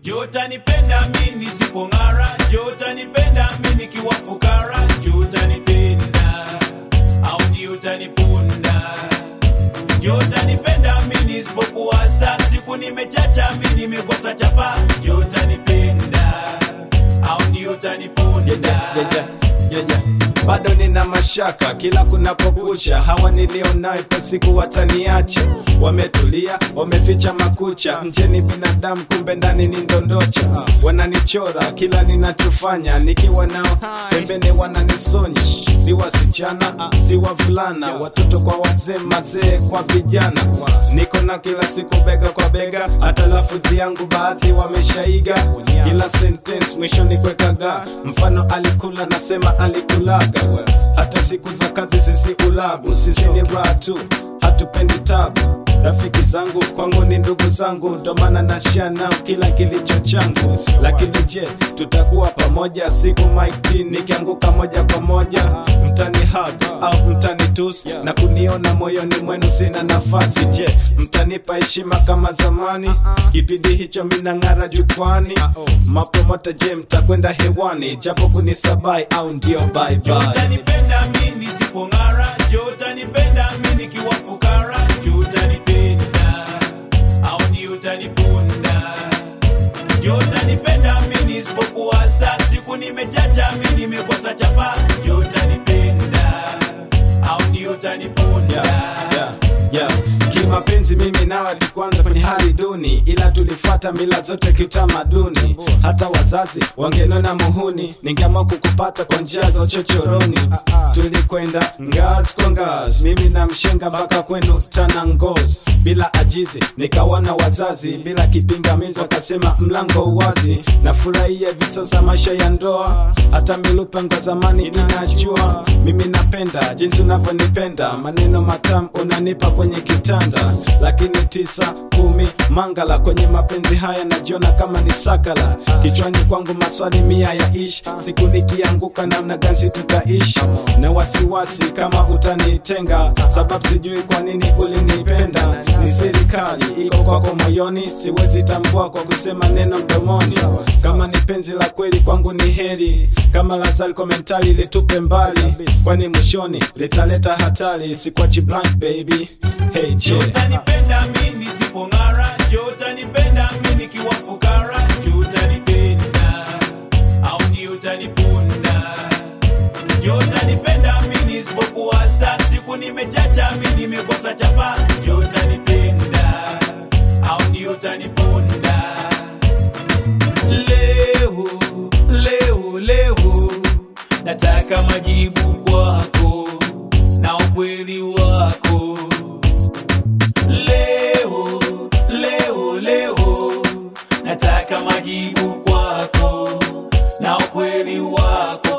Je, utanipenda mi nisipong'ara? Je, utanipenda mi nikiwa fukara? Je, utanipenda au ni utanipunda? Je, utanipenda mi nisipokuwa sta? Siku nimechacha mi nimekosa chapa. Je, utanipenda au ni utanipunda? yeah, yeah, yeah, yeah. bado nina mashaka kila kunapokucha hawa nilionao ipo siku wataniacha wametulia wameficha makucha nje ni binadamu kumbe ndani ni ndondocha wananichora kila ninachofanya nikiwa nao pembeni wananisonya si wasichana si wavulana watoto kwa wazee mazee kwa vijana niko na kila siku bega kwa bega hata lafudhi yangu baadhi wameshaiga kila sentence mwishoni kwekaga mfano alikula nasema alikulaga hata siku za kazi sisi ulabu sisi ni raha tu hatupendi tabu rafiki zangu kwangu ni ndugu zangu ndo maana nashia nao kila kilicho changu lakini je tutakuwa pamoja siku maiti nikianguka moja kwa moja mtani hug au mtani tus na kuniona moyoni mwenu sina nafasi je mtanipa heshima kama zamani kipindi hicho minang'ara jukwani mapromota je mtakwenda hewani japo kunisabai au ndio bye Je, bye utanipenda mi nisipong'ara? Je, utanipenda mi nikiwa fukara? Je, utanipenda au ni utanipunda? Je, utanipenda mi nisipokuwa sta? Siku nimechacha mi nimekosa chapa. Je, utanipenda au ni utanipunda? yeah, yeah, yeah. kimapenzi mimi nawe tukuanza kwenye hali duni ila tulifuata mila zote kiutamaduni hata wazazi wangenona muhuni ningeamua kukupata kwa njia za uchochoroni tulikwenda ngazi kwa ngazi mimi na mshenga mpaka kwenu tana ngozi bila ajizi nikawana wazazi bila kipingamizi wakasema mlango wazi nafurahia hivi sasa maisha ya ndoa hata milupango zamani inajua mimi napenda jinsi unavyonipenda maneno matamu unanipa kwenye kitanda lakini tisa kumi mangala kwenye mapenzi haya najiona kama ni sakala kichwani kwangu maswali mia ya ish siku nikianguka namna gani tutaishi na wasiwasi kama utanitenga sababu sijui kwa nini ulinipenda ni serikali iko kwako moyoni siwezi tambua kwa kusema neno mdomoni kama ni penzi la kweli kwangu ni heri kama lazari komentari litupe mbali kwani mwishoni litaleta hatari sikwachi blank baby hey Je, je utanipenda mi nisipong'ara? Je, utanipenda mi nikiwa fukara? Je, utanipenda au ni utanipunda? Je, utanipenda mi nisipokuwa sta? Siku nimechacha mi nimekosa chapa. Je, utanipenda au ni utanipunda? Leo, leo, leo nataka majibu kwako na ukweli wako leo leo leo nataka majibu kwako na ukweli wako